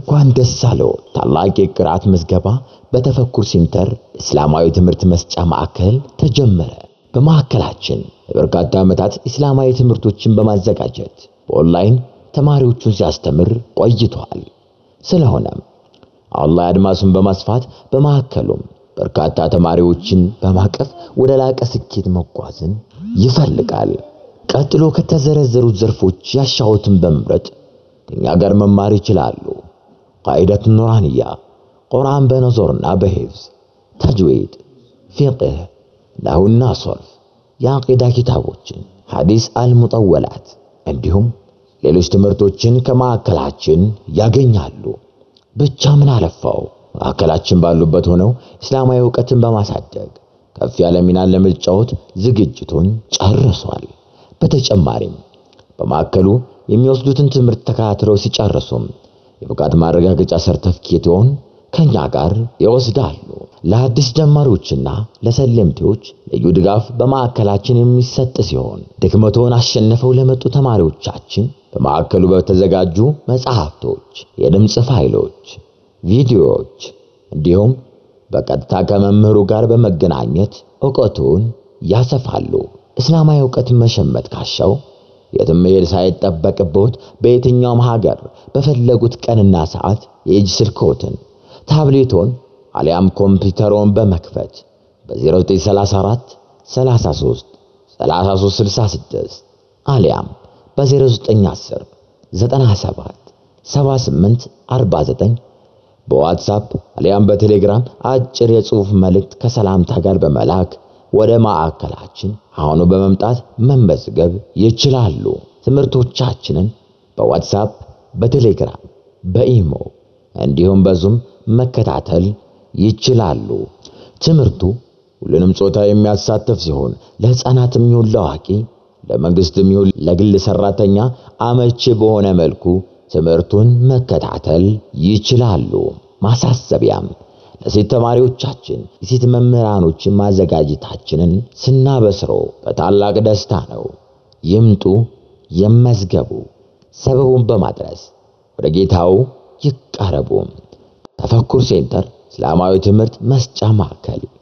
እንኳን ደስ አለው! ታላቅ የቅርአት ምዝገባ በተፈኩር ሴንተር እስላማዊ ትምህርት መስጫ ማዕከል ተጀመረ። በማዕከላችን ለበርካታ ዓመታት እስላማዊ ትምህርቶችን በማዘጋጀት በኦንላይን ተማሪዎቹን ሲያስተምር ቆይቷል። ስለሆነም አላህ አድማሱን በማስፋት በማዕከሉም በርካታ ተማሪዎችን በማቀፍ ወደ ላቀ ስኬት መጓዝን ይፈልጋል። ቀጥሎ ከተዘረዘሩት ዘርፎች ያሻሁትን በመምረጥ ከኛ ጋር መማር ይችላሉ። ቃኢደት ኑራንያ፣ ቁርአን በነዞርና በሂፍዝ፣ ተጅዊድ፣ ፊቅህ፣ ናሁና ሶርፍ፣ የአቂዳ ኪታቦችን፣ ሐዲስ አልሙጠወላት እንዲሁም ሌሎች ትምህርቶችን ከማዕከላችን ያገኛሉ። ብቻ ምን አለፋው ማዕከላችን ባሉበት ሆነው እስላማዊ ዕውቀትን በማሳደግ ከፍ ያለ ሚናን ለመጫወት ዝግጅቱን ጨርሷል። በተጨማሪም በማዕከሉ የሚወስዱትን ትምህርት ተከታትለው ሲጨርሱም የብቃት ማረጋገጫ ሰርተፍኬቶን ከኛ ጋር ይወስዳሉ። ለአዲስ ጀማሪዎችና ለሰለምቴዎች ልዩ ድጋፍ በማዕከላችን የሚሰጥ ሲሆን ድክመቶን አሸንፈው ለመጡ ተማሪዎቻችን በማዕከሉ በተዘጋጁ መጽሐፍቶች፣ የድምፅ ፋይሎች፣ ቪዲዮዎች እንዲሁም በቀጥታ ከመምህሩ ጋር በመገናኘት ዕውቀቱን ያሰፋሉ። እስላማዊ ዕውቀትን መሸመት ካሻው የትም መሄድ ሳይጠበቅብዎት በየትኛውም ሀገር በፈለጉት ቀንና ሰዓት የእጅ ስልክዎትን፣ ታብሌቶን አሊያም ኮምፒውተሮን በመክፈት በ0934 33 3366 አሊያም በ0910 97 78 49 በዋትሳፕ አሊያም በቴሌግራም አጭር የጽሑፍ መልእክት ከሰላምታ ጋር በመላክ ወደ ማዕከላችን አሁኑ በመምጣት መመዝገብ ይችላሉ። ትምህርቶቻችንን በዋትሳፕ፣ በቴሌግራም፣ በኢሞ እንዲሁም በዙም መከታተል ይችላሉ። ትምህርቱ ሁሉንም ጾታ የሚያሳትፍ ሲሆን ለሕፃናትም ይሁን ለአዋቂ፣ ለመንግስትም ይሁን ለግል ሰራተኛ አመቺ በሆነ መልኩ ትምህርቱን መከታተል ይችላሉ። ማሳሰቢያም ለሴት ተማሪዎቻችን የሴት መምህራኖችን ማዘጋጀታችንን ስናበስሮ በታላቅ ደስታ ነው። ይምጡ፣ ይመዝገቡ፣ ሰበቡን በማድረስ ወደ ጌታው ይቃረቡ። ተፈኩር ሴንተር እስላማዊ ትምህርት መስጫ ማዕከል